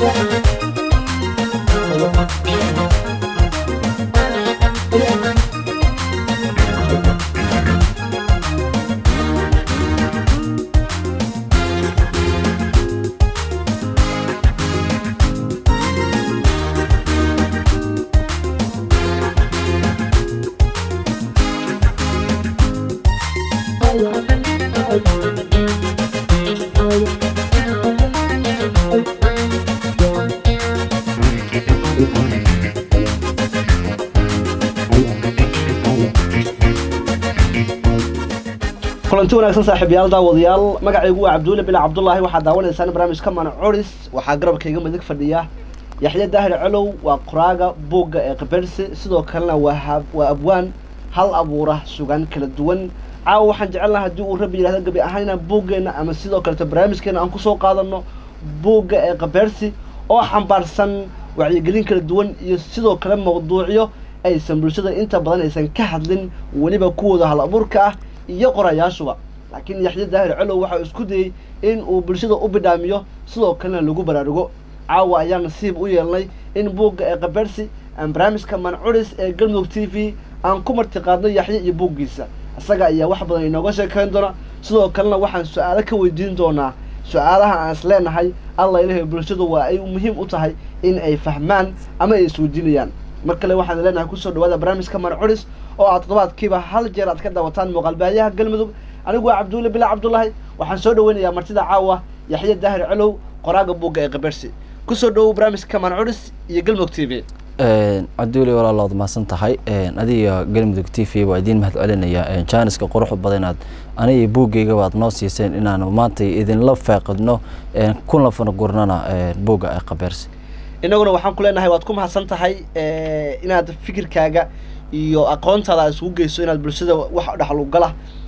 kulanti wanaagsan saaxiibayaal daawadayaal magacaygu waa cabdulle bila cabdullaahi waxaa daawanaysaan barnaamijka mana curis waxaa garabkayga midig fadhiya yaxya daahir colow waa qoraaga buugga ee kabersi sidoo kalena waa hab- waa abwaan hal abuura sugan kala duwan caawa waxaan jecelnaha haddii uu rabbi yidhahdo gabi ahaan inaan buuggeenna ama sidoo kaleto barnaamijkeena aan kusoo qaadano buugga ee kabersi oo xambaarsan wacyigelin kala duwan iyo sidoo kale mawduucyo aysan bulshada inta badan aysan ka hadlin weliba kuwooda hal abuurka ah iyo qorayaashuba laakiin yaxya daahir colow waxaa isku dayey in uu bulshada u bidhaamiyo sidoo kalena lagu baraarugo caawa ayaa nasiib u yeelnay in buugga ee kabersi aan barnaamijka mancuris ee galmudug t v aan ku martiqaadno yaxye iyo buuggiisa isaga ayaa wax badan inooga sheekayn doona sidoo kalena waxaan su-aalo ka weydiin doonaa su-aalaha aan is leenahay alla ilahay bulshadu waa ay muhiim u tahay in ay fahmaan ama ay isweydiinayaan mar kale waxaan leenahay kusoo dhawaada barnaamijka mancuris oo aad toddobaadkiiba hal jeer aad ka daawataan muuqaalbaayaha galmudug anigu waa cabdulle bila cabdullaahi waxaan soo dhaweynayaa martida caawa yaxye daahir colow qoraaga buugga ee kabersi kusoo dhawow barnaamijka mancuris iyo galmudug t v cabduuli walaalood mahadsan tahay adiga galmudug t v waa idiin mahad celinaya jaaniska quruxda badan inaad aniga buuggayga baad noo siiseen inaanu maanta idinla faaqidno kuna fanagurnana buugga ee kabeersi inaguna waxaan ku leenahay waad ku mahadsan tahay inaad fikirkaaga iyo aqoontaada aad isugu geyso inaad bulshada wax dhexlugala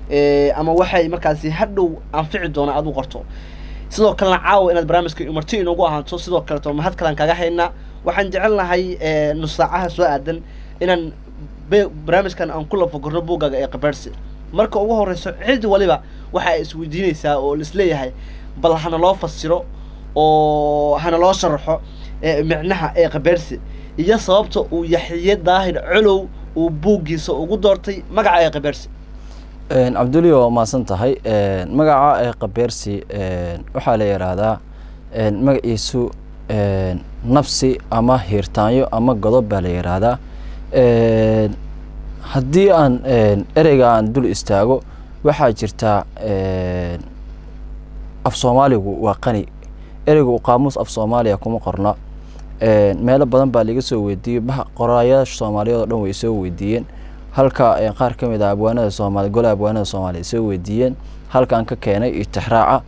ama waxay markaasi hadhow anfici doona aad u qorto sidoo kalena caawa inaad barnaamijka marti inoogu ahaato sidoo kaleto mahad kalaan kaga haynaa waxaan jecelnahay nus saacaha soo aadan inaan be- barnaamijkan aan ku lafagorno buuggaaga ee kabersi marka ugu horeyso cid waliba waxa ay isweydiinaysaa oo laisleeyahay bal hana loo fasiro oo hana loo sharaxo ee micnaha ee kabersi iyo sababta uu yaxye daahir colow uu buuggiisa ugu doortay magaca ee kabersi cabduli waa mahadsan tahay magaca ee kabeersi waxaa la yidhaahdaa magaciisu nafsi ama hiirtaanyo ama godob baa la yidhaahdaa haddii aan ereyga aan dul istaago waxaa jirtaa af soomaaligu waa qani ereygu qaamuus af soomaaliya kuma qorna meelo badan baa laga soo weydiiyey qoraayaasha soomaaliyeed oo dhan way soo weydiiyeen halka qaar ka mid ah abwaanada soomaali golaha abwaanada soomaaliya soo weydiiyeen halkaan ka keenay iyo tixraaca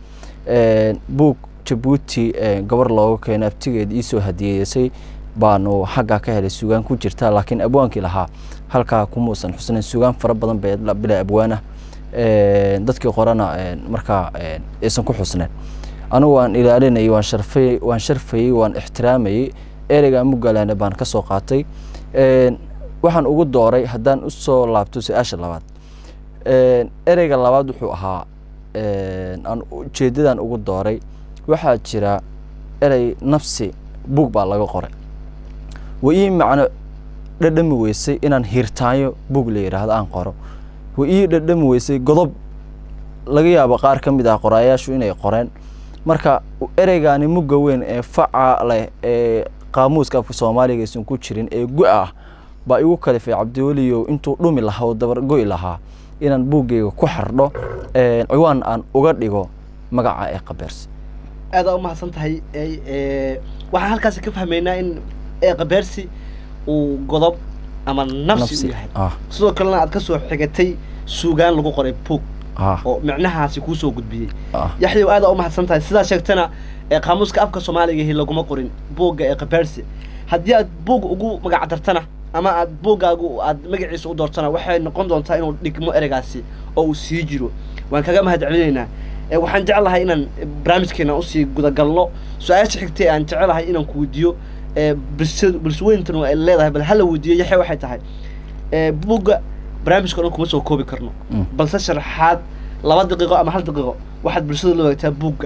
buug jabuuti gabar looga keenay abtigeed iisoo hadiyeysay baanu xaggaa ka helay sugaan ku jirta laakiin abwaankii lahaa halkaa kumuusan xusnayn sugaan fara badan bay bila abwaana dadkii qorana markaa aysan ku xusneen anigu waan ilaalinayay waan sharfay waan sharfayey waan ixtiraamayey ereyga mugalaane baan ka soo qaatay waxaan ugu dooray haddaan usoo laabto su-aasha labaad ereyga labaad wuxuu ahaa aan ujeedadan ugu dooray waxaa jira erey nafsi buug baa laga qoray wa ii macno dhadhami weysay inaan hiirtaanyo buug la yidhaahdo aan qoro wa ii dhadhami weysay godob laga yaabo qaar ka mid ah qoraayaashu inay qoreen marka ereygaani mugga weyn ee faca leh ee qaamuuska afka soomaaliga aysan ku jirin ee gu- ah baa igu kalifay cabdiweliyow intuu dhumi lahaa oo dabargo'i lahaa inaan buuggayga ku xardho ciwaan aan uga dhigo magaca ee kabeersi aada u mahadsan tahay waxaan halkaasi ka fahmaynaa in ee kabeersi uu godob ama nafsi u yahay ah sidoo kalena aad ka soo xigatay suugaan lagu qoray buug ah oo micnahaasi kuusoo gudbiyey ah yaxyow aada u mahadsan tahay sidaa sheegtana ee qaamuuska afka soomaaliga ahi laguma qorin buugga ee kabeersi haddii aad buug ugu magac dartana ama aad buuggaagu aad magaciisa u doortana waxay noqon doontaa inuu dhigmo ereygaasi oo uu sii jiro waan kaga mahad celinaynaa ee waxaan jeclahay inaan barnaamijkeena usii gudagalno su-aasha xigtay aan jecelahay inaan ku weydiiyo ee bulsha bulshooyintanu ay leedahay bal hala weydiiyo yaxya waxay tahay ee buugga barnaamijka o dhan kuma soo koobi karno Mm. balse sharaxaad laba daqiiqo ama hal daqiiqo waxaad bulshada la wadaagtaa buugga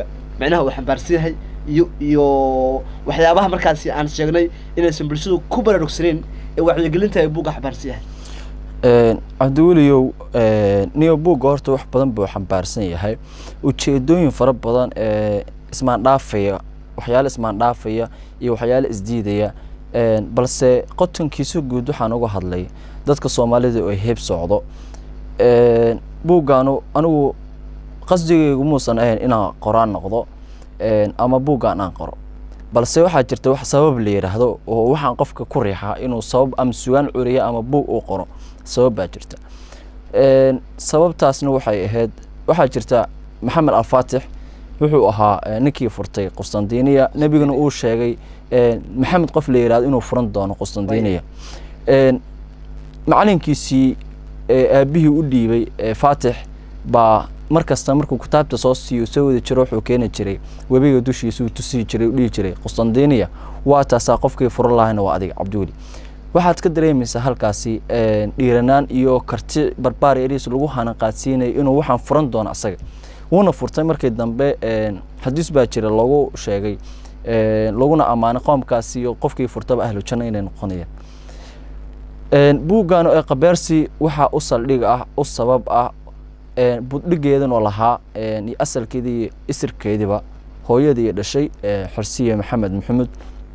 micnaha uu xambaarsan yahay iyo iyo waxyaabaha markaasi aan sheegnay inaysan bulshadu ku baraarugsaneyn ee wacyigelinta ay buugga xambaarsan yahay cabdiweliyow niyo buugga horta wax badan buu xambaarsan yahay ujeedooyin fara badan ee ismaandhaafaya waxyaale ismaandhaafaya iyo waxyaale isdiidaya balse qotonkiisa guud waxaan uga hadlay dadka soomaalida ay heeb socdo buuggaanu anigu qasdigaygu muusan ahayn inaan qoraan noqdo ama buuggaan aan qoro balse waxaa jirta wax sabab la yidhaahdo oo waxaan qofka ku riixaa inuu sabab ama sugaan curiya ama buug uu qoro sabab baa jirta sababtaasna waxay ahayd waxaa jirta maxamed alfaatix wuxuu ahaa ninkii furtay qustandiniya nebiguna uu sheegay maxamed qof la yidhahdo inuu furan doono qustandiniya macalinkiisii aabihii u dhiibay faatix baa mar kasta markuu kitaabta soo siiyo soo wada jiro wuxuu keeni jiray webiga dushiisa uu tusihi jiray u dhihi jiray qustandiniya waa taasaa qofkii furan lahayna waa adiga cabdiweli waxaad ka dareemaysaa halkaasi dhiiranaan iyo karti barbaar eriis lagu hanaqaadsiinayo inuu waxaan furan doono asaga wuuna furtay markii dambe xadiis baa jira lagu sheegay laguna ammaanay qoomkaasi iyo qofkii furtaba ahlu janno inay noqonayaan buuggan ee kabeersi waxaa u saldhig ah u sabab ah buddhigeedanoo lahaa iyo asalkeedii iyo isirkeediiba hooyadii dhashay xorsiye maxamed maxamuud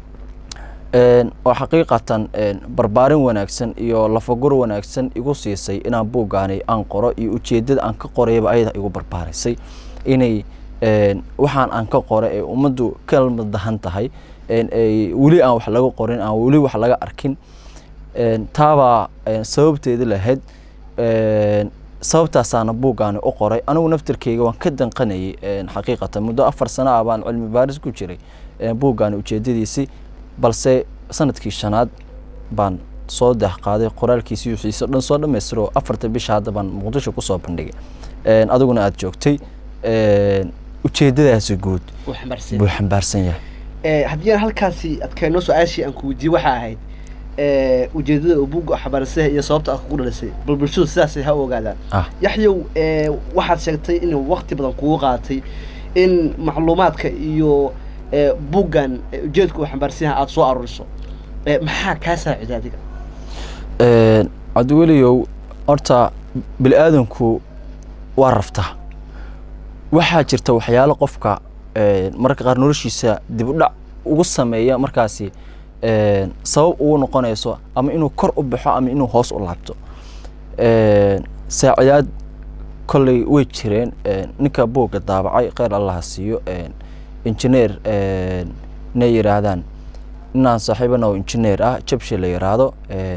oo xaqiiqatan barbaarin wanaagsan iyo lafagur wanaagsan igu siisay inaan buuggaani aan qoro iyo ujeedada aan ka qorayaba ayada igu barbaarisay inay waxaan aan ka qoro ee ummaddu kalmadahan tahay weli aan wax laga qorin aan weli wax laga arkin taabaa sababteedi lahayd sababtaasaana buuggaani u qoray anigu naftirkeyga waan ka danqanayay xaqiiqatan muddo afar sano ah baan cilmi baaris ku jiray buuggaani ujeedadiisii balse sanadkii shanaad baan soo dahqaaday qoraalkiisii wixiisa dhan soo dhammaystiro afarta bisha hadda baan muqdisho kusoo bandhigay adiguna aada joogtay ujeedadaasi guud buu xambaarsan yahay haddii aan halkaasi adkeenno su-aashii aan ku weydiiyey waxaa ahayd ujeedada uu buugga xambaarsan yahay iyo sababta aad kugu dhalisay bal bulshadu sidaasay ha ogaadaan yaxyow waxaad sheegtay inuu wakti badan kugu qaatay in macluumaadka iyo buuggan ujeedka uu xambaarsan yahay aada soo aruuriso maxaa kaa saaciday adiga cabdiweliyow horta bini aadanku waa raftaa waxaa jirta waxyaalo qofka mararka qaar noloshiisa dib u dhac ugu sameeya markaasi sabab ugu noqonayso ama inuu kor u baxo ama inuu hoos u laabto saacidaad kolley way jireen ninka buugga daabacay kheyr allaha siiyo injineer inay yidhaahdaan inaan saaxiibana oo injineer ah jabshi la yidhaahdo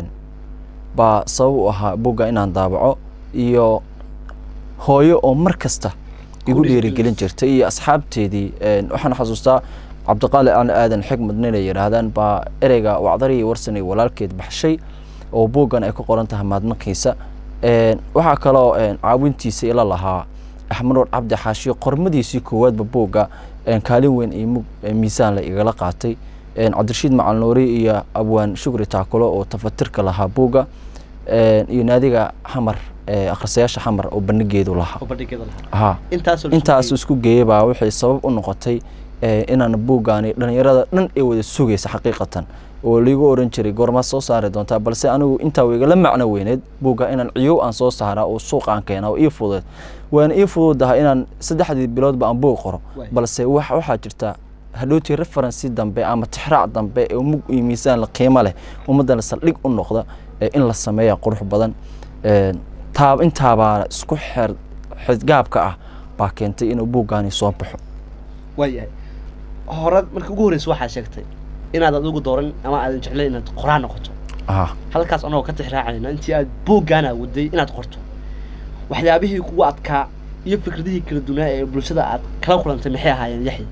baa sabab u ahaa buugga inaan daabaco iyo hooyo oo mar kasta igu dhiirigelin jirtay iyo asxaabteedii waxaan xasuustaa cabdiqaali aan aadan xikmad ninay yidhaahdaan baa ereyga wacdariyi warsanay walaalkeed baxshay oo buuggan ay ku qoran tahay maadmakiisa waxaa kaloo caawintiisa ila lahaa axmanuur cabdi xaashiyo qormadiisii koowaadba buugga kaalin weyn iyo miisaan la igala qaatay cabdirashiid macalnuuri iyo abwaan shukri taakulo oo tafatirka lahaa buugga iyo naadiga xamar akhrisayaasha xamar oo bandhigeedu lahaa ha intaas isku geeyay baa waxay sabab u noqotay inaan buuggaani dhalinyarada dhan ee wada sugaysa xaqiiqatan oo liigu oran jiray goormaad soo saari doontaa balse anigu intaa igala macno weyneed buugga inaan ciyow aan soo saaraa oo suuq aan keena oo ii fududeed waana ii fududaha inaan saddexdii biloodba aan buug qoro balse waxaa jirta hadhowtii referensi dambe ama tixraac dambe ee mug iyo miisaan la qiimo leh ummaddana saldhig u noqda in la sameeya qurux badan taa intaabaa isku xer xidgaabka ah baa keentay inuu buuggaani soo baxo waayahay hore markii ugu horreysa waxaa sheegtay inaad adigu dooran ama aadan jeclayn inaad qoraan noqoto halkaas anagoo ka tixraacayna intii aad buuggaana waday inaad qorto waxyaabihii kugu adkaa iyo fikradihii kala dunaa ee bulshada aad kala kulantay maxay ahaayeen yaxya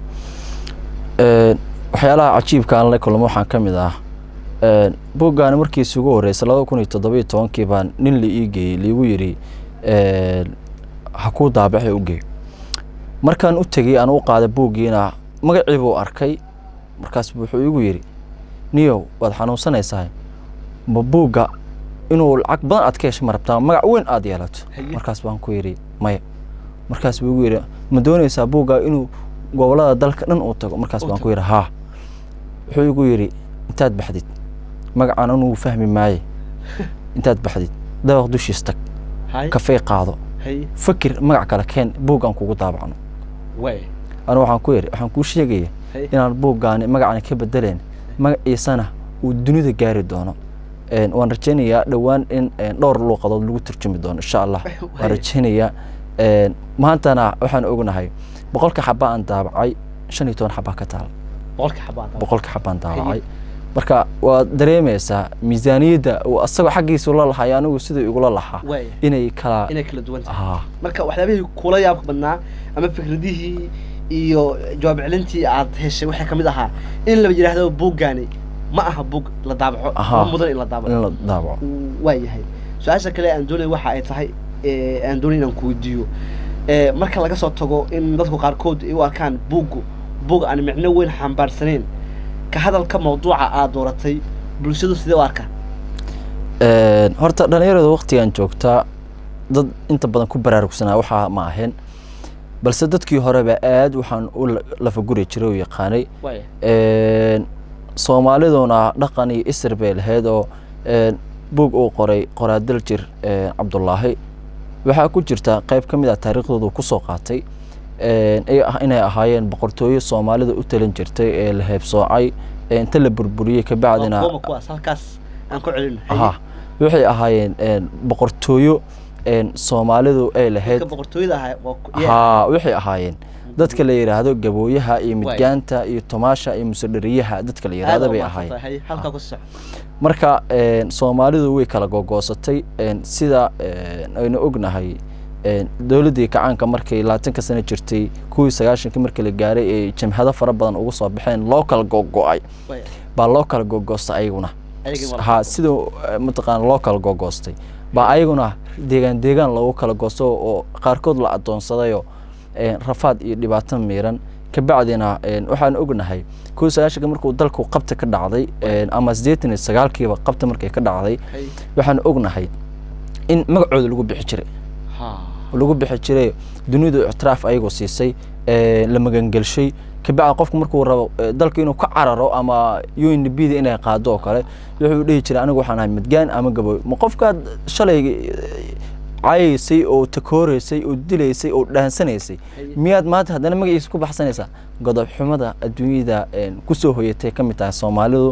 waxyaalaha cajiibka aan la kulmo waxaan ka mid ah buuggaani markiisi ugu horreysay labada kun iyo toddobiyo tobankii baan nin la ii geeyey liigu yidhi ha kuu daabaxee u geey markaan u tegey aan u qaaday buuggiina magacii buu arkay markaas wuxuu igu yidhi niyow waad xanuunsanaysaa ma buugga inuu lacag badan aad ka hesha ma rabtaa magac weyn aad yeelato markaas baan ku yidhi maya markaas buu igu yidhi ma doonaysaa buugga inuu gobolada dalka dhan uu tago markaas Uu baan ku tago. yidhi haa wuxuu igu yidhi intaad baxdid magacaan anugu fahmi maaye intaad baxdid dabaq dushiis tag hay kafey qaado hay fakir magac kale keen buuggaan kugu daabacno way anu waxaan ku yidhi waxaan kuu sheegaya hay inaan buuggaani magacani ka bedeleen magaciisana uu dunida gaari doono Een, waan rajaynayaa dhowaan in een, dhowr luuqadood lagu turjumi doono insha allah waan Way. rajaynayaa Een, maantana waxaan ognahay boqolka xaba aan daabacay shan iyo toban xabaa ka taal boqolka xabaad boqolka xabaan daabacay marka waad dareemaysaa miisaaniyadda uu asagoo xaggiisa ula lahay anigu sidai igula lahaa way inay kala inay kala duwan tahay ah marka waxyaabihii kula yaabka badnaa ama fikradihii iyo jawaab celintii aad heshay waxay kamid ahaa in la yidhaahdo buuggaani ma aha buug la daabaco Aha. ma mudan in la daabaco in la daabaco waa yahay su-aasha kale aan doonay waxa ay tahay ee, aan doonay inaan ku weydiiyo ee, marka laga soo tago in dadku qaarkood ay u arkaan buuggu buug aan micno weyn xambaarsaneyn ka hadalka mawduuca aad dooratay bulshadu sidee u arkaa Een, horta dhalinyarada waqtigan joogtaa dad inta badan ku baraarugsanaa waxaa ma ahayn balse dadkii horeba aad waxaan u la- lafaguri jiray oo yaqaanay waaya Een, soomaaliduna dhaqan iyo isir bay lahayd oo een, buug uu qoray qoraadal jir een, cabdulaahi waxaa ku jirta qayb ka mid ah taariikhdooda kusoo qaatay een, ay ah- inay ahaayeen boqortooyo soomaalida u talin jirtay ee la heebsoocay ee inta la burburiyey kabacdina kuwama kuwaas halkaas aan ku celin aha waxay ahaayeen een, boqortooyo een, soomaalidu ay lahayd dadka boqortooyada ahaa waa ku- yeah. haa waxay ahaayeen dadka la yidhaahdo gabooyaha iyo Waay. midgaanta iyo tomaasha iyo musadhariyaha dadka la yidhaahdo Aad bay u ahaayeen mahadsantahay. Hay, halkaa ku soco marka een, soomaalidu way kala gogoosatay een, sida een, aynu ognahay een, dowladdii kacaanka markay labaatanka sano jirtay kuwii sagaashanka markii la gaaray ee jamhado fara badan ugu soo baxeen loo kala gogo-ay Waaya. baa loo kala gogoostay ayaguna Ayagii waa- ha sida eh, mataqaana loo kala gogoostay baa ayaguna deegaan deegaan loogu kala goosto oo qaarkood la adoonsadayoo een, rafaad iyo dhibaato miiran kabacdina een, waxaan ognahay kuwii sagaashanka markuu dalku qabta ka dhacday een, ama siddeetan iyo sagaalkiiba qabta markay ka dhacday Hay. waxaan ognahay in magacooda lagu bixi jiray Ha. lagu bixi jiray dunidu ictiraaf ayagoo siisay ee, la magangelshay kabacdi qofku markuu rabo ee, dalka inuu ka cararo ama un b da inay qaado oo kale wuxuu dhihi jiray anigu waxaan ahay midgaan ama gabooy ma qofkaad shalay ee, cayaysay oo takooreysay oo dilaysay oo dhaansanaysay Haye. miyaad maanta haddana magaciisa ku baxsanaysaa godob xumada adduunyada een, kusoo hoyatay ka mid tahay soomaalidu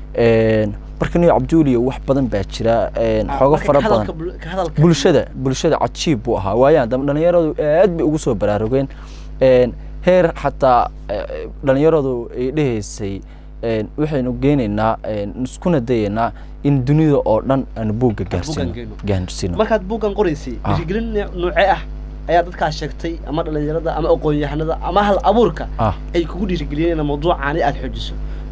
een, marka niyo cabduuliyo wax badan baa jira een, Ah, xoogo marka fara ka badan hadalka bul- ka hadalka- bulshada bulshada cajiib buu ahaa waayaan dambe dhalinyaradu aad bay ugu soo baraarugeen een, heer xataa eh, dhalinyaradu ay dhehaysay een, waxaynu geenaynaa een, iskuna dayaynaa in dunida oo dhan aan buugga gaarsiino geyno. gaarsiino markaad buuggan qoraysay Ah. dhiirigelin nooc- noocee ah ayaa dadkaas sheegtay ama dhalinyarada ama aqoon-yahanada ama hal abuurka ah ay kugu dhiirigeliyeen in mawduucaani aad xoojiso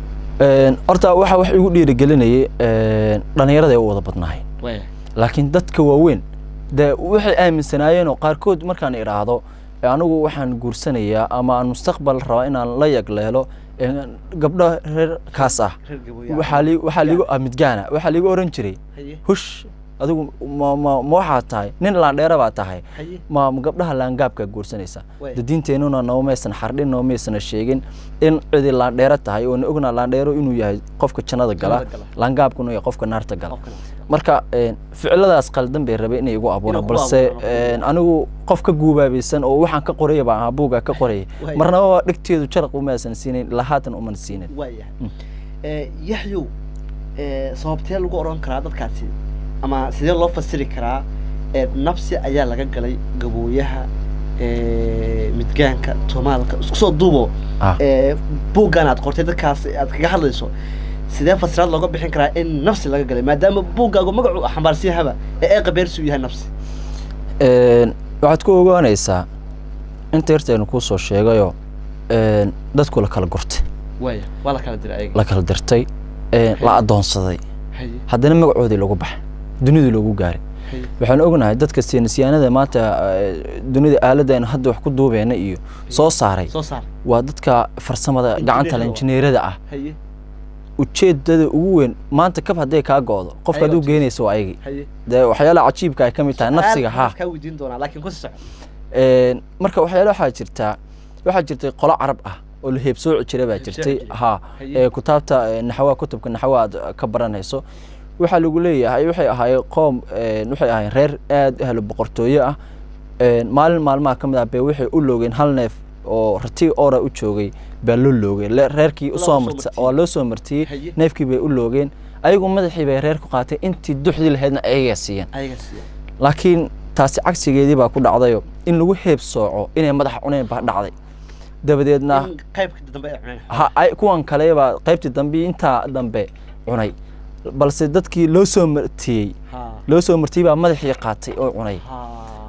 een, horta waxa wax igu dhiirigelinayay een, dhalinyarada ay u wada badnaayeen waaya laakiin dadka waaweyn de waxay aaminsanaayeen oo qaarkood markaan idhaahdo "E, anigu waxaan guursanayaa ama aan mustaqbal rabaa inaan la yagleelo e, gabdho reer kaas ah reer gabooya waxaa li waxaa ligu ah midgaana waxaa ligu oran jiray haye hush adigu ma ma ma waxaa tahay nin laandheera baa tahay haye ma ma gabdhaha laangaabkaa guursanaysa Waay. de diinteennuna noomaysan xardhin noomaysana sheegin in cidi laandheero tahay oo na ognaa laandheero inuu yahay qofka jannada gala Jannada gala. laangaabkuna yahay qofka naarta gala qofkan marka een, ficiladaas qaldan bay rabay inay igu abuuraan ku balse abuuraan. een, anigu qof ka guubaabaysan oo waxaan ka qoraya baan ahaa buugaa ka qorayay Waay. marnaba dhegteedu jaraq umaasan siinayn ilaa haatan uman siinin waayahay Mm. Eh, yaxyow eh, sababtee lagu odhan karaa dadkaasi ama sidee loo fasiri karaa eh, nabsi ayaa laga galay gabooyaha eh, midgaanka tomaalka isku soo duubo ah eh, buuggan aad qortay dadkaas aad kaga hadlayso sidee fasiraad looga bixin karaa in nafsi laga galay maadaama buuggaagu magacu xambaarsan yahaba ee ee qabeersi uu yahay nafsi Een, waxaad ku ogaanaysaa inta yarteenu kuu soo sheegayoo een, dadku la kala gurtay waaya waa la kala diray ayaga la kala dirtay een, la adoonsaday haye haddana magacoodii lagu baxay dunidii loogu gaaray haye waxaan ognahay dadka saynisyaanada maanta eh, dunida aaladda aynu hadda wax ku duubeyna iyo soo saaray soo saar waa dadka farsamada gacanta le Injineerada injineerada ah haye ujeedada ugu weyn maanta kab hadday kaa go'do qofka Ayaga aduu geynaysa waa ayagii haye dee waxyaalaha cajiibka ay ka mid tahay nafsiga Aad ha baan kaa weydiin doonaa laakiin ku soco Een, marka waxyaala waxaa jirtaa waxaa jirtay qolo carab ah oo la heebsooci jiray baa Heebsooci jirtay jiray. ha Haye. ee kutaabta ee, naxwaha kutubka naxwaha aad ka baranayso waxaa lagu leeyahay waxay ahaayeen qoom een, waxay ahaayeen reer aad ahlo boqortooyo ah een, maalin maalmaha ka mid ah bay waxay u loogeen hal neef oo rati ora u joogay baa loo loogay Le- reerkii Loo usoo soo marta martiyey. waa loo soo martiyey Haye. neefkii bay u loogeen ayagu madaxii bay reer ku qaatay intii duxdii lahaydna ayagaa siiyeen ayaga siiya laakiin taasi cagsigeedii baa ku dhacdayo in lagu heeb sooco inay madaxa cuneen baa dhacday dabadeedna in qaybka dambe ay cuneen ha ay- kuwan kale baa qaybtii dambe intaa dambe cunay balse dadkii loo soo martiyey ha loo soo martiyey baa madaxii qaatay oo cunay ha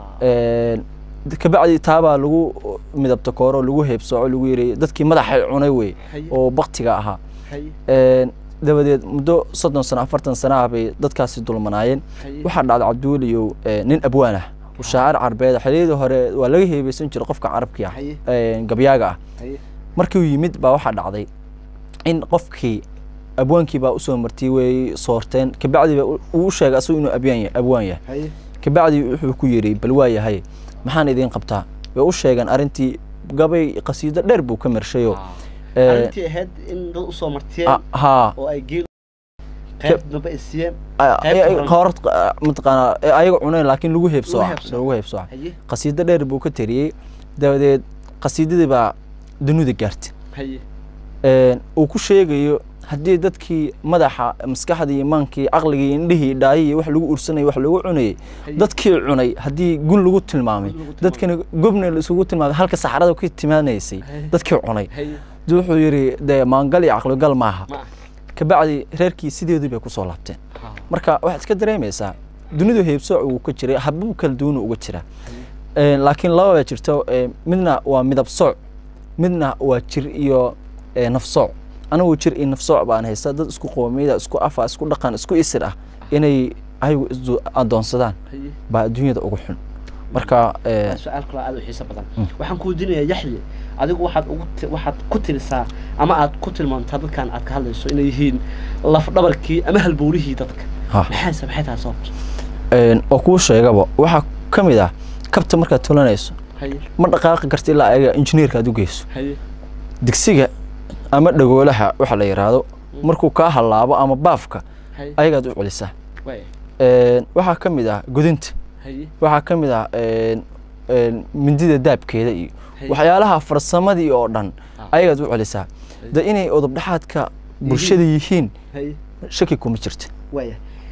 Een, kabacdi taabaa lagu midabta kooro lagu heebsooco lagu yiri dadkii madaxay cunay wey Haye. oo baktiga ahaa haye Een, dabadeed muddo soddon sano afartan sana ah bay dadkaasi dulmanaayeen haye waxaa dhacday cabdiweliyow ee, nin abwaan ah oo shaacir carbeed xilliyadii hore waa laga heebeysan jiray qofka carabkii ah Haye. ee, gabyaaga ah haye markii uu yimid baa waxaa dhacday in qofkii abwaankii baa usoo martiyey way soorteen kabacdi baa u- uu u sheegay asagu inuu abyaan yahay abwaan yahay haye kabacdi wuxuu ku yidhi bal waa yahay maxaan idiin qabtaa way u sheegeen arrintii gabay qasiido dheer buu ka mershayo Ee, arrintii ahayd in dad usoo martiyeen ah, haa oo ay geel qayb dambe ay siiyeen a- qaybta ay- horan. qoorad qa- mataqaanaa ee ayaga cuneen laakiin lagu heebsooca heebsooca. lagu heebsooca haye qasiido dheer buu ka tariyey dabadeed qasiidadii baa dunida gaartay haye Een, uu ku sheegayo haddii dadkii madaxa maskaxdii imaankii caqligii indhihii dhaayihii wax lagu ursanayay wax lagu cunayay Haye. dadkii cunay haddii gun lagu tilmaamay Gun lagu tilmaamay. dadkana gobna la isugu tilmaamay halka saxarada ku timaanaysay Haye. dadkii cunay haye duu wuxuu yidhi dee maangal iyo caqligal maaha ma kabacdi reerkii sideedii bay kusoo laabteen ha marka waxaad iska dareemaysaa dunidu heebsooc uu ka jiray habab kala duwan uga jira Een, laakiin laba baa jirto ee, midna waa midab sooc midna waa jir iyo ee, naf sooc anigu jir iyo naf sooc baan haysta dad isku qoomiyada isku afa isku dhaqan isku isir ah inay ayagu isdu adoonsadaan haye baa adduunyada ugu xun marka ee, waa su-aal kaloo aad u xiiso badan waxaan ku weydiinayaa yaxye adigu waxaad ugu ti- waxaad ku tirisaa ama aad ku tilmaantaa dadkan aad ka hadlayso inay yihiin laf dhabarkii ama halbowlihii dadka ha maxayse maxay tahay sababta Een, oo kuu sheegaba waxaa ka mid ah kabta markaad tolanayso haye ma dhaqaaqi karta ilaa ayaga injineerka aad u geyso haye digsiga ama dhagoolaha waxa la yidhaahdo markuu kaa hallaabo ama baafka haye ayagaad u celisaa waay Een, waxaa ka mid ah gudinta haye waxaa ka mid ah een, een, mindida daabkeeda iyo Haye. waxyaalaha farsamadii oo dhan Ah. ayagaad u celisaa de inay odobdhaxaadka bulshada yihiin haye shaki kuma jirto waaya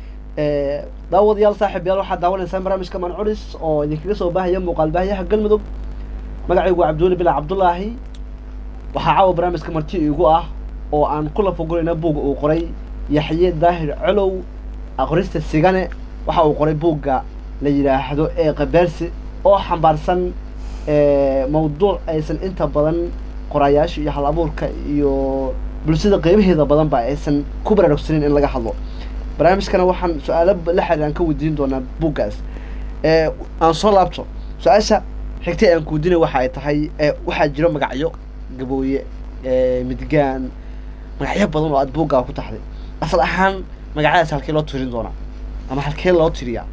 daawadayaal saaxiib yaal waxaad daawanaysaan barnaamijka manculis oo idinkaga soo baahaya muuqaal baahiyaha galmudug magacaygu waa cabdiweli bilaa cabdulaahi waxaa caawa barnaamijka marti iigu ah oo aan ku lafagurayna buugga uu qoray yaxye daahir colow aqrista sigane waxa uu qoray buugga la yidhaahdo ee qabeersi oo xambaarsan ee, mawduuc aysan inta badan qoraayaasha iyo hal abuurka iyo bulshada qeybaheeda badanba aysan ku baraarugsanin in laga hadlo barnaamijkana waxaan su-aalo la xiriiraan ka weydiin doonaa buuggaas ee aan soo laabto su-aasha xigtay aan kuweydiinay waxa ay tahay ee waxaa jiro magacyo gabooye ee midgaan magacyo badan oo aad buuggaa ku taxday asal ahaan magacyadaas halkee loo tirin doonaa ama halkee loo tiriyaa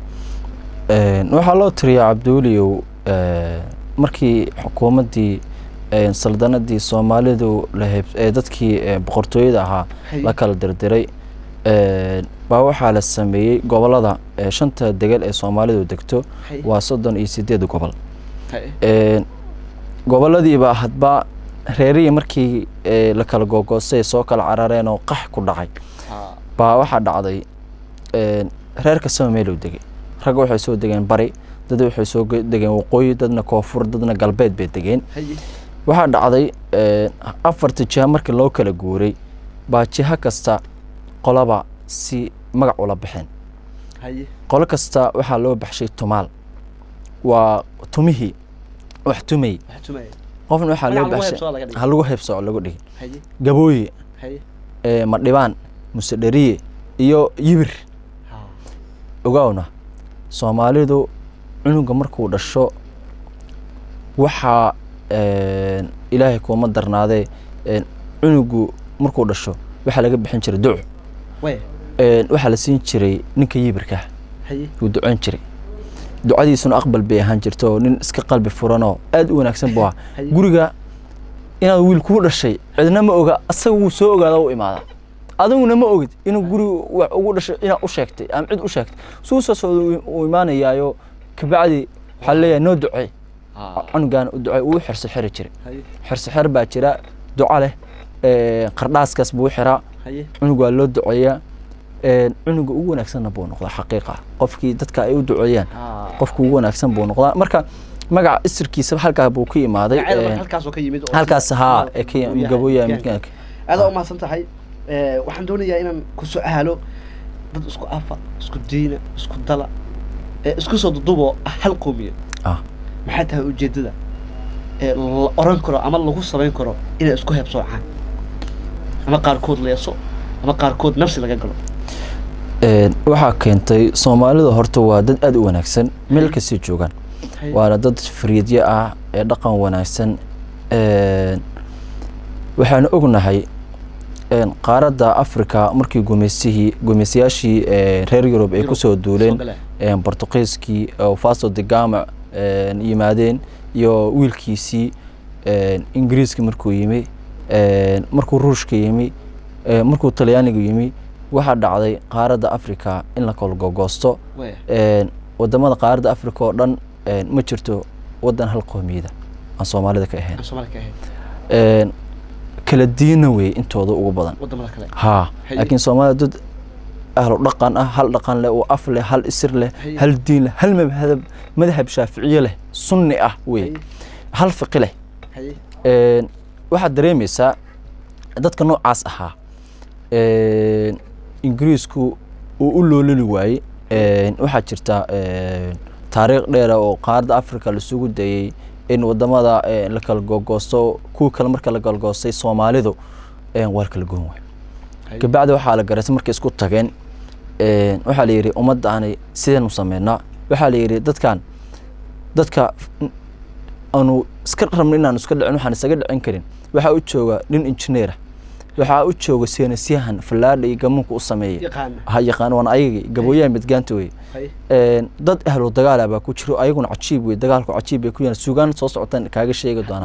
Een, waxaa loo tiriyaa cabdiweliyow ee, markii xukuumaddii ee, saldanadii soomaalidu la heb- ee dadkii ee, boqortooyada ahaa Haye. la kala dirdiray een, baa waxaa la sameeyey gobolada ee, shanta degel ee soomaalidu degto Haye. waa soddon iyo sideed gobol Haye. Een, goboladiiba hadba reerihii markii ee, la kala googoostay soo kala carareen oo qax ku dhacay Ha. baa waxaa dhacday een, reer kastaba meeluu degay ragga waxay soo degeen bari dad waxay soo ge- degeen waqooyi dadna koonfur dadna galbeed bay degeen Haye. waxaa dhacday een, afarta jiha markii loo kala guuray baa jiha kasta qolaba si magac ula baxeen Haye. qolo kasta waxaa loo baxshay tumaal waa tumihii wax tumay Wax tumaya. qofna waxaa loo Magac lagu baxshay heebsooco laga dhigay. ha lagu heebsooco lagu dhigay Haye. gabooye Haye. ee, madhibaan musedheriye iyo yibir Ha. ogaawna soomaalidu cunuga markuu dhasho waxaa een, ilaahay kuuma darnaadee een, cunugu markuu dhasho waxaa laga bixin jiray duc Waaya. Een, waxaa la siin jiray ninka yibirka Haye. wuu ducoon jiray ducadiisuna aqbal bay ahaan jirto nin iska qalbi furanoo aad u wanaagsan buu ahaa Haye. guriga inaad wiil kuu dhashay cidna ma oga asaga wuu soo ogaada u imaada adiguna ma ogid inuu guri wax ugu dhashay inaad u sheegtay ama cid u sheegtay suu soo socda uu imaanayaayo kabacdi waxaa leeyahay noo ducey cunugaan u ducey uu xirso xiri jiray xirso xer baa jira duco leh qardhaaskaas buu xiraa cunug waa loo duceeyaa cunuga ugu wanaagsanna buu noqdaa xaqiiqa qofkii dadka ay u duceeyaan qofka ugu wanaagsan buu noqdaa marka magaca isirkiisa halkaa buu ka imaaday halkaas haa gabooya midkaanka aada u mahadsan tahay waxaan doonayaa inaan ku su-aalo dad isku afa isku diina isku dala isku soo dudubo hal qoomiya maxay tahay ujeedada la oran karo ama lagu samayn karo inay isku heebsoocaan ama qaarkood leeso ama qaarkood nafsi laga galo waxaa keentay soomaalida horta waa dad aada u wanaagsan meel kastay joogaan waana dad fariidyo ah ee dhaqan wanaagsan waxaanu ognahay qaaradda africa markii gumeystihii gumeystayaashii reer yurub ay kusoo duuleen bortuqiiskii faso de gama yimaadeen iyo wiilkiisii ingiriiska markuu yimi markuu ruushka yimi markuu talyaaniga yimi waxaa dhacday qaaradda africa in la kala gogoosto wadamada qaaradda africa oo dhan ma jirto wadan hal qoomiyada aan soomaalida ka ahayn kala diina wey intooda ugu badan ha laakiin soomaalida dad ahlu dhaqan ah hal dhaqan leh oo af leh hal isir leh hal diin leh hal madhab madhab shaaficiye leh sunni ah wey hal fiqi leh waxaad dareemaysaa dadka noocaas ahaa ingiriisku uu u loololi waayey waxaa jirta taariikh dheera oo qaaradda africa laisugu dayey in wadamada la kala gogoosto kuwii kale marka la galgoostay soomaalidu waa kala goon waay kabacdi waxaa la garatay markay isku tageen waxaa la yidhi ummaddaani sideenu sameynaa waxaa la yidhi dadkan dadka aanu iska rabno inaan iska dhicin waxaan isaga dhicin karin waxaa u jooga nin injineera waxaa u jooga seenasyahan fallaadha iyo gamuunka u sameeya ha yaqaan waan ayagii gabooyaha midgaanta wey dad ahlu dagaala baa ku jiro ayaguna cajiib wey dagaalku cajiib bay ku yahan sugaan soo socotaan kaaga sheegi doonaa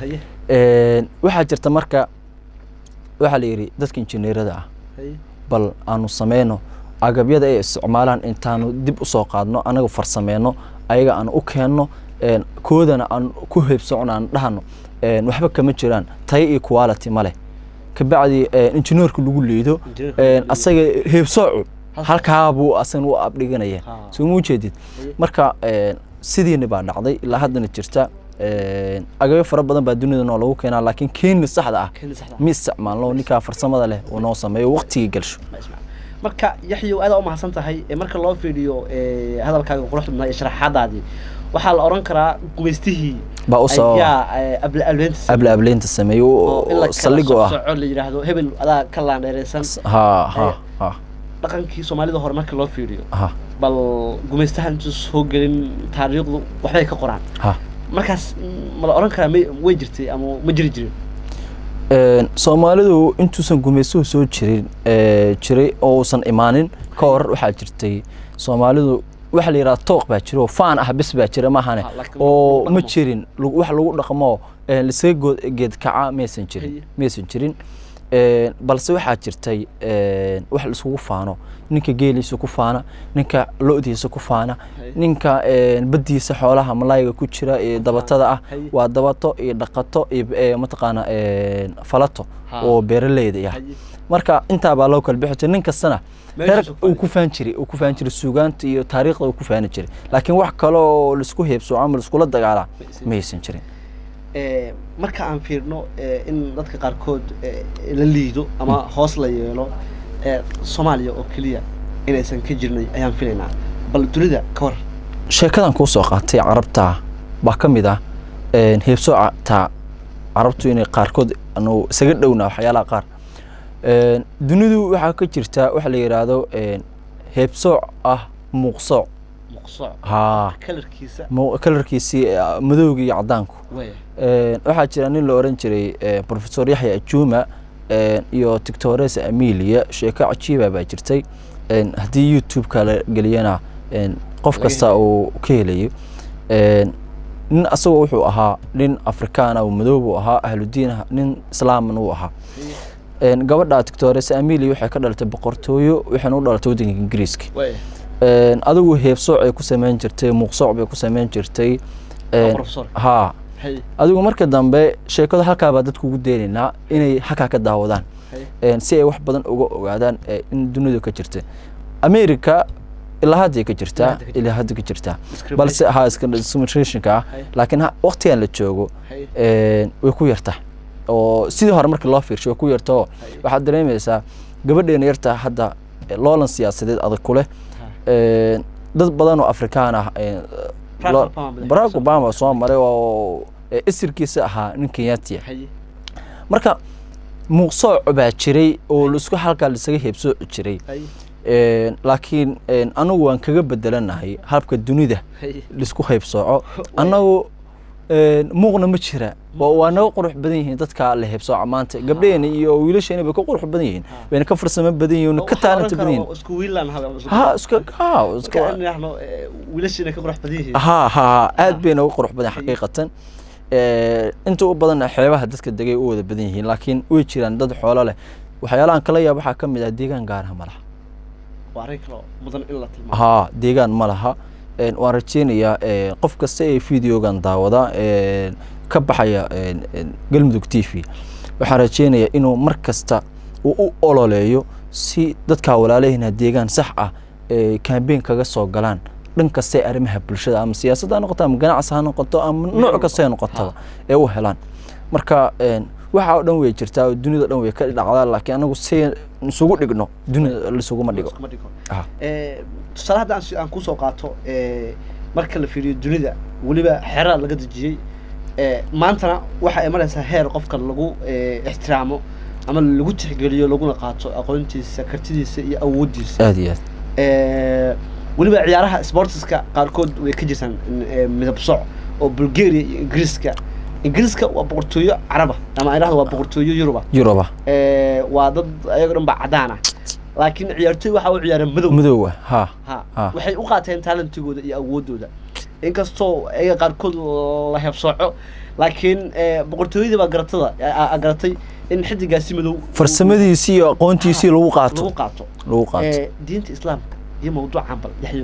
waxaa jirta marka waxaa la yidhi dadka injineerada ah bal aanu sameyno agabyada ay isticmaalaan intaanu dib usoo qaadno anaga farsameyno ayaga aan u keenno koodana aan ku heebsocno aan dhahano waxba kama jiraan tayo iyo quality ma leh kabacdi injineerka lagu liido asaga heebsoocu halkaa buu asan u abdhiganaya soo ma ujeedid marka sidiina baa dhacday ilaa haddana jirta agabyo fara badan baa dunida noo lagu keenaa laakiin keeni saxda ah ma isticmaalno ninkaa farsamada leh uu noo sameeyo waqtigii galsho marka yaxyow aada u mahadsan tahay marka loo fiiriyo hadalkaaga quruxda badnaa iyo sharaxaadaadii waxaa la oran karaa gumaystihii baa usoo ayaa ablaableynta abla ableynta sameeyo oo saldhigoo ah soco la yidhaahdo hebel adaa ka laandheereysan ha ha ha dhaqankii soomaalida hore marka loo fiiriyo ha bal gumaystahan intuu soo gelin taariikhdu waxbay ka qoraan ha markaas ma la oran karaa may way jirtay ama ma jiri jirin soomaalidu intuusan gumaystuhu soo jirin jiray oo uusan imaanin ka hor waxaa jirtay soomaalidu waxa la yidhaha tooq baa jira oo faan ah bis baa jira maahane oo ma jirin wax lagu dhaqmo lisaga geed kaca maysan jirin maysan jirin balse waxaa jirtay wax laiskugu faano ninka geeliisa ku faana ninka lo-diisa ku faana ninka baddiisa xoolaha malaayga ku jira ee dabatada ah waa dabato iyo dhaqato iyo mataqaana falato oo beeraleyda ah marka intaa baa loo kala bixi jiray nin kastana reer uu ku faan jiray uu ku faan jiray suugaanta iyo taariikhda uu ku faani jiray laakiin wax kale oo laisku heebsoo ama laiskula dagaalaa ma haysan jirin marka aan fiirno in dadka qaarkood la liido ama hoos la yeelo soomaaliya oo keliya inaysan ka jirnay ayaan filaynaa bal dunida ka hor sheekadan kuu soo qaatay carabta baa ka mid ah heebsooca taa carabtu inay qaarkood anu isaga dhowna waxyaalaha qaar dunidu waxaa ka jirta waxa la yidhaahdo heebsooc ah muuqsooc ha kalarkiisii madowga iyo cadaanku waxaa jira nin la oran jiray professor yaxya ajuma iyo tictores amelia sheeko cajiiba baa jirtay haddii youtube-ka la geliyana qof kasta uu ka helayo nin asagoo wuxuu ahaa nin afrikaana oo madoob uu ahaa ahludiin ah nin islaamna uu ahaa Een, gabadha tictores amili waxay ka dhalatay boqortooyo waxayna u dhalatay waddanka ingiriiska way Een, adigu heebsooc ay ku sameyn jirtay muuqsooc bay ku sameyn jirtay Een, professor haa hay adigu marka dambe sheekada halkaa baa dadku ugu deenaynaa inay halkaa ka daawadaan hay Een, si ay wax badan uga ogaadaan ee, in dunidu ka jirta america ilaa hadday ka jirtaa hadda ka jirtaa. ilaa hadda ka jirtaa Discrimination. balse ha discriminationka ah Hay. laakiin ha- waqtigan la joogo hay een, way ku yartaa oo sidii hore markii loo fiirsho way ku yarta oo waxaad dareemaysaa gabadheena yartaa hadda eh, loolan siyaasadeed adag ku leh Een, dad badan oo afrikaan ah een, Barack lo- Obama madaxweyne barack soo- obama soo maray oo eh, isirkiisa ahaa nin kenyaatiya hay marka muuqsooc baa jiray oo laisku halkaa laisaga heebsooci jiray hay Een, laakiin een, anagu waan kaga bedelanahay habka dunida hay laisku heybsooco annagu een, muuqna ma jira oo waa naga qurux badan yihiin dadka la heybsooca maanta gabdheena iyo wiilasheena bay ka qurux badan yihiin bayna ka farsamo badan yihiin ka taalanta badan yihiin isku wiilan hada ha iska ha iska wiilashina ka qurux badan yihiin ha ha aad bayna uga qurux badan xaqiiqatan Ee, inta u badan xeebaha dadka degay u wada badan yihiin laakiin way jiraan dad xoolo leh waxyaalahan kala yaab waxaa ka mid ah deegaan gaaraha ma laha waa arrin kale oo mudan in la tilmaamo haa deegaan ma laha Een, waan rajeynayaa een, qof kasta ee videogan daawada een, ka baxaya een, een, galmudug t v waxaan rajeynayaa inuu mar kasta uu u ololeeyo si dadka walaalahina deegaan sax ah ee kambeyn kaga soo galaan dhan kasta ee arrimaha bulshada ama siyaasadda ha noqoto ama ganacsi ha noqoto ama nooc kasta ha noqotaba ee u helaan marka een, waxa oo dhan way jirtaa oo dunida oo dhan way ka dhacdaa laakiin anagu si isugu dhigno dunida laisuguma dhigo Iskuma dhigo Ah. Eh, tusaale hadda aan si- aan kusoo qaato eh, marka la fiiriyo dunida weliba xeraa laga dejiyey eh, maantana waxa ay maraysaa heer qofka lagu eh, ixtiraamo ama lagu tixgeliyo laguna qaato aqoontiisa kartidiisa iyo awooddiisa aad iyo aad Eh, weliba ciyaaraha sportiska qaarkood way ka jirtaan eh, midab soc oo bulgaria iyo ingiriiska ingiriiska waa boqortooyo caraba ama idhahdo waa boqortooyo yuruba yuruba Eh, waa dad ayago dhan ba cadaan ah laakiin ciyaartooy waxa u ciyaareen madow madoowa ha ha Ah. waxay u qaateen talentigooda iyo awoodooda inkastoo ayaga qaarkood la hebsooco laakiin eh, boqortooyadii baa garatada a- a- garatay in xidigaasi madow farsamadiisii iyo aqoontiisii lagu lagu qaato qaato lagu qaato Eh, diinta islaamka iyo mawduucan bal yaxyow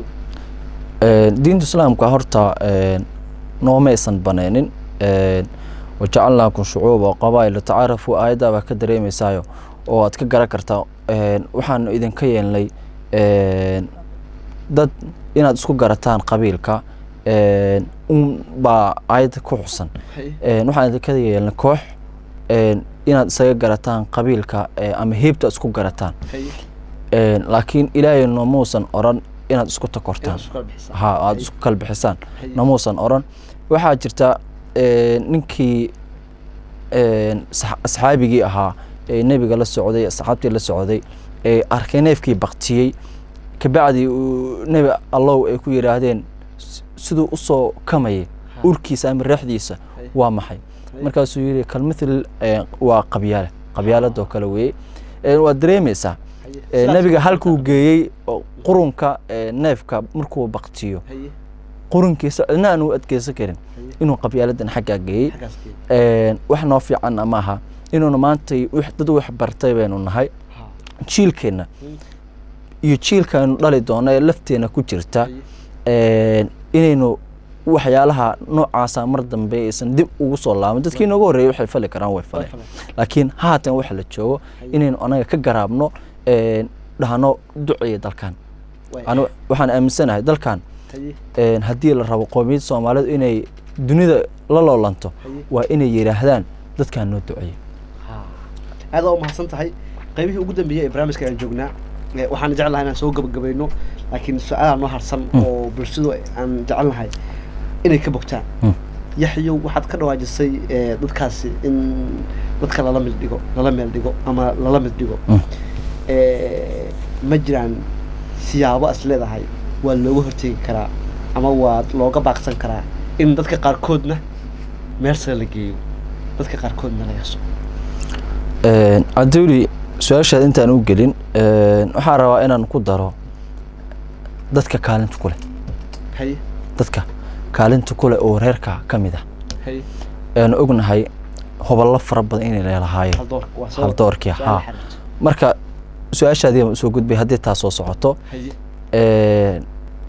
Een, diinta islaamka horta een, noomaysan banaynin Een, wajacalnaakum shucuuba qabaa'ila tacaarafu aayaddaa baa ka dareemaysaayo oo aad ka garan kartaa Een, waxaanu idinka yeelnay een, dad inaad isku garataan qabiilka Een, un baa aayadda ku xusan Een, waxaan idinka yeelnay koox een, inaad isaga garataan qabiilka ee, ama heebta isku garataan Een, laakiin ilaahay noomuusan oran inaad isku takortaan ha aada isku kala bixisaan namuusan oran waxaa jirta een, ninkii een, sax- asxaabigii ahaa ee nebiga la socday asxaabtii la socday ee arkay neefkii baktiyey kabacdi uu nebi allow ay ku yidhaahdeen "S- siduu usoo kamayay urkiisa ama reexdiisa waa maxay markaasuu yidhi kalmithil een, waa qabyaale qabyaaladoo kale weeye Een, waad dareemaysaa Ee, nebiga halkuu geeyey oo qurunka ee, neefka markuu baktiyo qurunkiisa cidna aan u adkeysan karin inuu qabyaaladan xaggaa geeyey Een, wax noo fiicanna maaha inuuna maanta wix- dad wax bartay baynu nahay jiilkeenna iyo jiilkaanu dhali doono ee lafteena ku jirta Een, inaynu waxyaalaha noocaasa mar dambe aysan dib ugu soo laaban dadkii nooga horreeyay waxay fali karaan way faleen laakiin haatan waxa la joogo inaynu anaga ka garaabno een, dhahno duceeya dalkan anu waxaan aaminsanahay dalkan een, haddii la rabo qoomiyadda soomaalidu inay dunida la loolanto waa inay yidhaahdaan dadkan noo duceeya aada u mahadsan tahay qaybihii ugu dambeeyey ee barnaamijka ayaan joognaa Eh, waxaan jeclahay inaan soo gabagabayno laakiin su-aalaha noo harsan oo bulshadu aan jecelnahay inay ka bogtaan Mm. yaxyow waxaad ka dhawaajisay eh, dadkaasi in dadka lala mid dhigo lala meel dhigo ama lala mid dhigo Mm. Eh, ma jiraan siyaabo is leedahay waa looga hortegi karaa ama waa looga baaqsan karaa in dadka qaarkoodna meel sare la geeyo dadka qaarkoodna la yaso Een, cabdiweli su-aashaad intaan u gelin een, waxaan rabaa inaan ku daro dadka kaalinta ku leh haye dadka kaalinta kule oo reerka ka mid ah haye eanu ognahay hoballo fara badan inay leelahaayeen haldoorka waa soo haldoorkii su'aal haa xiriirto. marka su-aashaadii baan usoo gudbay haddii taa soo socoto haye Een,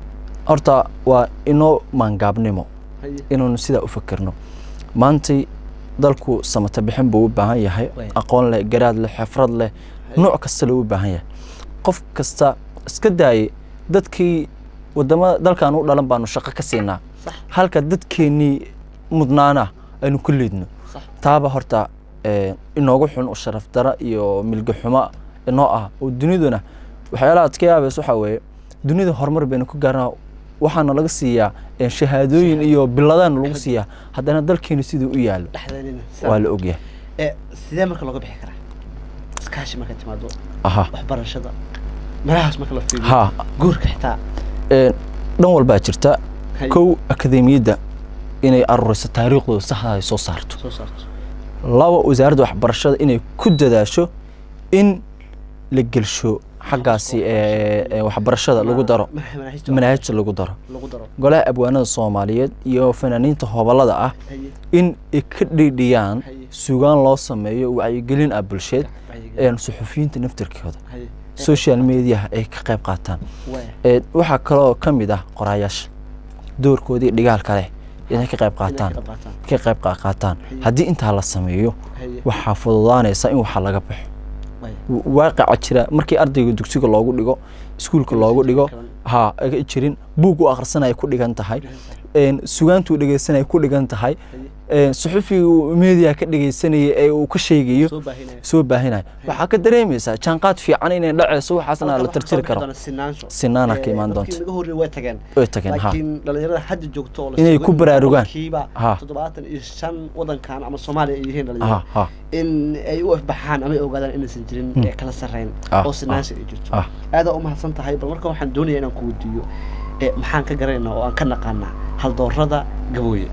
horta waa inoo maangaabnimo haye inaanu sidaa u fikirno maantay dalku samata bixin buu u baahan yahay Waya. aqoon leh garaad leh xifrad leh nooc kasta loo u baahan yahay qof kasta iska daayay dadkii wadamada dalkan u dhalan baanu shaqo ka siinaa sax halka dadkeennii mudnaana aynu ku liidno sax taaba horta eh, inoogu xun oo sharaf dara iyo milga xumo inoo ah oo duniduna waxyaalaha aad ka yaabaysa waxaa weeye dunida horumar baynu ku gaarnaa waxaana laga siiyaa eh, shahaadooyin iyo biladaana lagu siiyaa haddana dalkeenu siduu u yaalo dhexdeedina waa la ogyahay ee sidee marka looga bixi karaa iskaashi marka timaado aha waxbarashada meelahaas marka la fiiriyo ha guurka xitaa eh, dhan walbaa jirta haye kow akademiyadda inay aruuriso taariikhdooda saxda ay soo saarto soo saarto laba wasaaradda waxbarashada inay ku dadaasho in la gelsho xaggaasi ee, ee, waxbarashada lagu daro Manaha- manaahijta manaahijta lagu daro lagu daro golaha abwaanada soomaaliyeed iyo fanaaniinta hobalada ah haye in ay ka dhiidhiyaan Haye. sugaan loo sameeyo wacyigelin ah bulsheed wacyigelin. een suxufiyiinta naftirkooda haye social mediaha ay ka qayb qaataan waya Ee, waxaa kaloo ka mid ah qoraayaasha doorkoodii dhigaalka leh inay ka qayb qaataan Inay ka qaataan. ka qayb qa- qaataan Haye. haddii intaa la sameeyo haye waxaa fududaanaysa in waxa laga baxo waya W- waaqaca jira markii ardayga dugsiga loogu dhigo iskuulka loogu dhigo ha ay jirin buug u akhrisanaya ku dhigan tahay een, sugaantuu dhegeysanaya ku dhigan tahay een, suxufiga media ka dhegeysanaya ee uu ka sheegayo soo baahinaya soo baahinaya waxaa ka dareemaysaa jaanqaad fiican inay dhaceyso waxaasna la tirtiri karo sinaansho Sinaana ka imaan doonta. naga horreey way tageen way tageen ha laakiin dhalinyarada hadda joogto oo la Inay sheego ku in baraarugaan. boqolkiiba Ha. toddobaatan iyo shan wadankan ama soomaaliya ay yihiin ha dhalinyaro ha in ay u afbaxaan ama ay ogaadaan inaysan jirin Hmm. ee kala sarreyn Ah, oo sinaansha ay jirto ah. aadaa u mahadsan tahay bal marka waxaan doonaya inaan ku weydiiyo ee maxaan ka garanaynaa oo aan ka naqaanaa haldoorada gabooye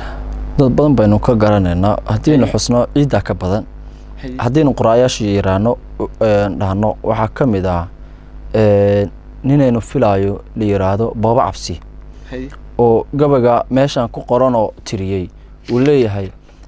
dad badan baynu ka garanaynaa haddiinu xusno ciiddaa ka badan Haye. haddaynu qoraayaasha yiraahno een, dhahno waxaa ka mid ah een, ninaynu filaayo la yiraahdo booba cabsi Haye. oo gabaga meeshan ku qoranoo tiriyey uu leeyahay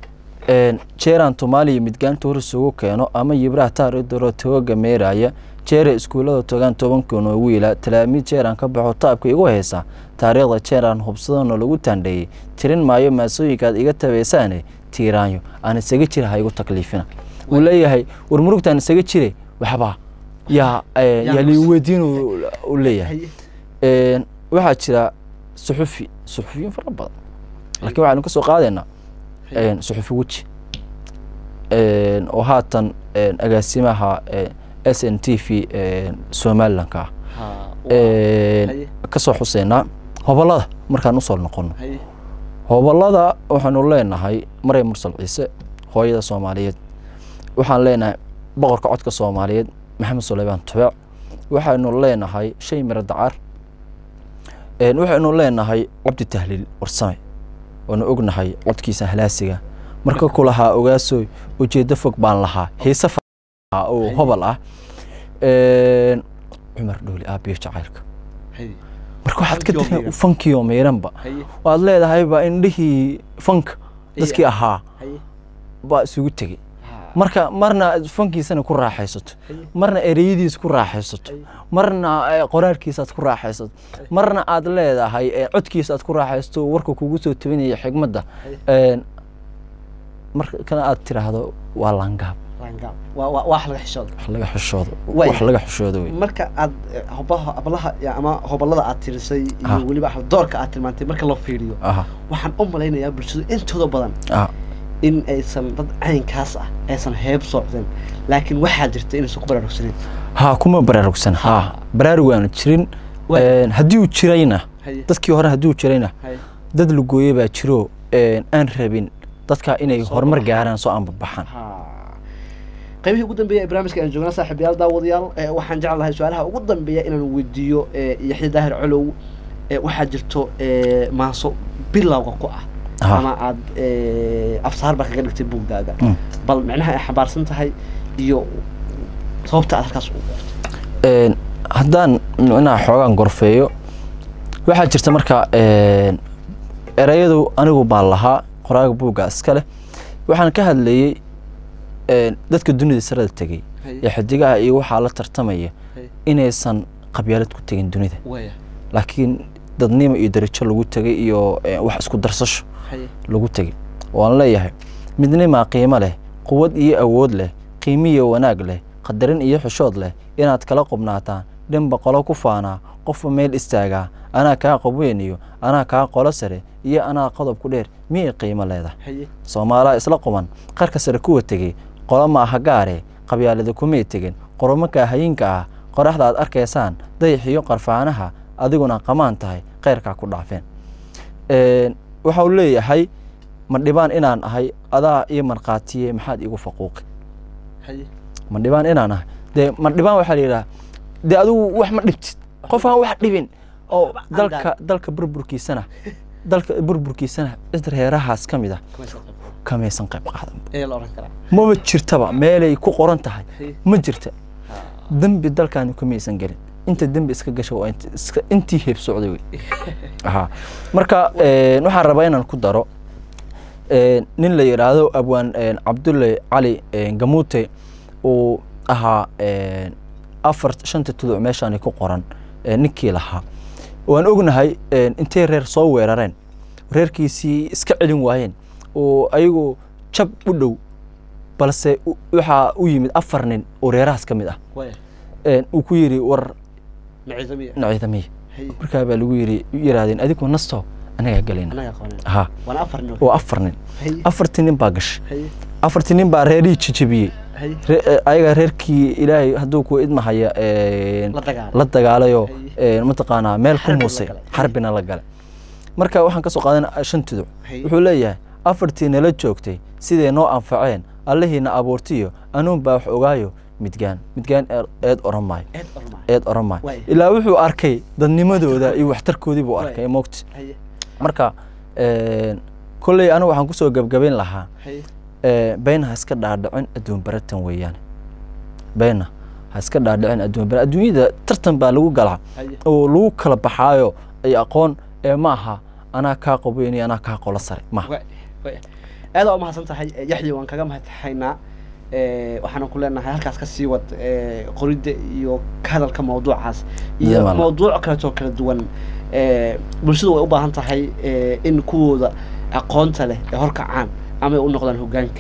een, jeeraan tumaaliya midgaanta hor isugu keeno ama yibraha taaridoro tooga meeraya jeere iskuullada togaan tobankoon oo wiila talaamiid jeeraan ka baxo taabka igu haysa taariikhda jeeraan hubsadano lagu taandheeyey tirin maayo maasooyinkaad iga tabaysaane tiiraanyo aan isaga jira ha igu takliifina uu leeyahay war murugtaan isaga jire waxba yaa eh, yaa liigu weydiin uu- uu leeyahay Haye. Een, waxaa jira suxufi suxufiyiin fara badan laakiin waxaynu ka soo qaadaynaa Haye. een, suxufi weji een, oo haatan een, agaasimaha een, s n t v een, somalilanka ah Ha, waa- Een, Haye. kasoo xuseynaa hobalada markaan usoo noqono Haye. hobalada waxaanu leenahay maray mursal ciise hooyada soomaaliyeed waxaan leenahay boqorka codka soomaaliyeed maxamed suleymaan tubeec waxaynu leenahay shay miro dacar Een, waxaynu leenahay cabdi tahliil warsame waanu ognahay codkiisa halaasiga marka ku lahaa ogaasoy ujeedo fog baan lahaa heese fa- oo hobal ah Een, cumar dhooli aabiyo jacaylka Haye. marka waxaad ka Funkii oo dareem miiran. fankiyo miiranba Haye. waad leedahayba indhihii fanka dadkii Iya. ahaa Haye. baa isugu tegey Ha. marka marna aad fankiisana ku raaxaysato Haye. marna ereyadiisa ku raaxaysato Haye. marna eh, qoraalkiisaad ku raaxaysato marna aad leedahay eh, codkiisa aad ku raaxaysato warka kugu soo tabinaya xigmadda Een, markana aad tiraahdo waa langaab Rangaab. waa waa- wax laga xishooda wax laga xishoodo Way. wax laga xishoodo wey marka aad eh, hobaha hablaha ya- ama hobalada aad tirisay Ah. iyo weliba haldoorka aad tilmaantay marka loo fiiriyo aha waxaan u malaynayaa bulshadu intooda badan ah in aysan dad caynkaas ah aysan heeb socdeen laakiin waxaa jirta inaysan ku baraarugsaneyn ha kuma baraarugsan ha baraarug aanu jirin Way. Een, haddii uu jirayna Haye. dadkii hore haddii uu jirayna Haye. dad lugooye baa jiro een, aan rabin dadka inay Soo horumar baxaan. gaaraan soo aanbabaxaan Ha. qaybihii ugu dambeeya ee barnaamijka aan joognaa saaxiibayaal daawadayaal eh, waxaan jeclahay su-aalaha ugu dambeeya inaan weydiiyo eh, yaxya daahir colow eh, waxaa jirto eh, maaso bilowga ku ah Ha. ama aad eh, afsaar baa kaga dhigtay buuggaaga Mm. bal micnaha ay xambaarsan tahay iyo sababta aad halkaas u Een, haddaan micnaha xoogaan gorfeeyo waxaa jirta marka een, ereyadu anigu baan lahaa qoraaga buugga iska leh waxaan ka hadlayey dadka dunida sarada tegey ee xidigaha iyo waxaa la tartamaya inaysan qabyaalad ku tegin dunida laakiin dadnimo iyo darajo lagu tegay iyo wax isku darsasho lagu tegay waan leeyahay midnimaa qiimo leh quwad iyo awood leh qiimiyo wanaag leh qadarin iyo xushood leh inaad kala qubnaataan dhanba qolo ku faanaa qofba meel istaagaa anaa kaa qobweyniyo anaa kaa qolo sare iyo anaa qodob ku dheer miyay qiimo leedahay soomaalaha isla quban qarka sare kuwa tegey qolo ma aha gaare qabyaalada kumay tegin qoromakaa hayinka ah qoraxda aad arkaysaan dayaxiyo qarfaanaha adiguna qamaan tahay kheyrkaa ku dhaafeen waxau leeyahay ma dhibaan inaan ahay adaa iyo markhaatiye maxaad iigu faquuqi ma dhibaan inaan ahay dee ma dhibaan waxaa la yidhaha dee adigu wax ma dhibtid qof aan wax dhibin oo dalka dalka burburkiisana dalka burburkiisana cid reerahaas ka mid ah kamaysan qayb qaadan maba jirtaba meelay ku qoran tahay ma jirta dembi dalkaani kamaysan gelin inta dembi iska gasha waa intii heeb socday wey ha marka waxaan rabaa inaan ku daro nin la yidhaahdo abwaan cabdulle cali gamuute uu ahaa afar shanta tuduc meeshaani ku qoran ninkii lahaa waan ognahay intay reer soo weerareen reerkiisii iska celin waayeen oo ayagu jab u dhow balse waxaa u yimid afar nin oo reerahaas ka mid ah uu ku yidhi war naciidamiya markaa baa lagu yidhi yidhahdeen adigu nasto anagaa gelayna ha waa afar nin afartii nin baa gashay afartii nin baa reerihii jijabiyey ayaga reerkii ilaahay hadduu ku idmahaya la dagaalayo mataqaanaa meel ku muusay xarbina la galay marka waxaan ka soo qaadan shan tuduc wuxuu leeyahay afartii nala joogtay siday noo anfaceen allahiina abuurtiyo anuun baa wax ogaayo midgaan midgaan eed oran maayo eed oran maayo ilaa wuxuu arkay dadnimadooda iyo waxtarkoodii buu arkay moogti marka kolley anigu waxaan kusoo gebgabayn lahaa beyna ha iska dhaadhicin adduun baratan weeyaan beyna ha iska dhaadhicin adduun bara adduunyada tartan baa lagu galaa oo lagu kala baxaayo ay aqoon ee ma aha anaa kaa qabeyni anaa kaa qolo sare maaha aad waa umahadsan tahay yaxya waan kaga mahadxaynaa waxaana ku leenahay halkaas ka sii wad qoridda iyo ka hadalka mawduucaas iyo mawduuc kaleetoo kala duwan bulshadu way u baahan tahay in kuwooda aqoonta leh ee horkacaan ama ay u noqdaan hoggaanka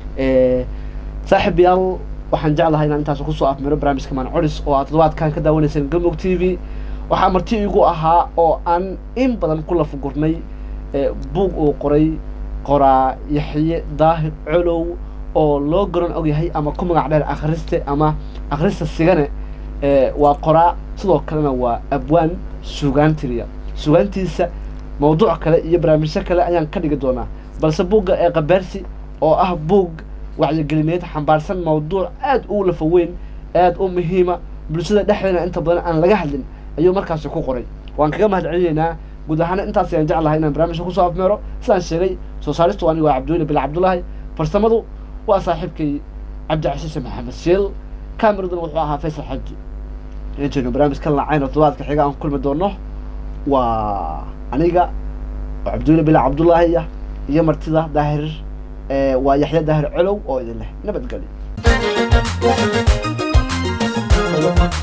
saaxiib yaal waxaan jeclahay inaan intaas kusoo afmiro barnaamijka maan coris oo aad toddobaadkan ka daawanayseen galmudug t v waxaa marti igu ahaa oo aan in badan ku lafagurnay buug uu qoray qoraa yaxye daahir colow oo loo garan og yahay ama ku magac dheer akhriste ama akhrista sigane waa qoraa sidoo kalena waa abwaan sugaantiriya sugaantiisa mawduuc kale iyo barnaamijyo kale ayaan ka dhigi doonaa balse buugga ee kabeersi oo ah buug wacyigelineed xambaarsan mawduuc aad u lafa weyn aad u muhiima bulshada dhexdeena inta badan aan laga hadlin ayuu markaasi ku qoray waan kaga mahad celinaynaa guud ahaana intaas ayaan jeclahay inaan barnaamijka kusoo afmeero sidaan sheegay soo saaristu aniga waa cabdiweli bil cabdullaahi farsamadu waa saaxiibkay cabdicasiise maxamed shiil kameraduna wuxuu ahaa faysal xaji inajeyno barnaamijkan laacayna toddobaadka xiga aan kulmi doono waa aniga oo cabdiweli bil cabdullaahi ah iyo martida daahir waa yaxya daahir colow oo idin leh nabadgelyo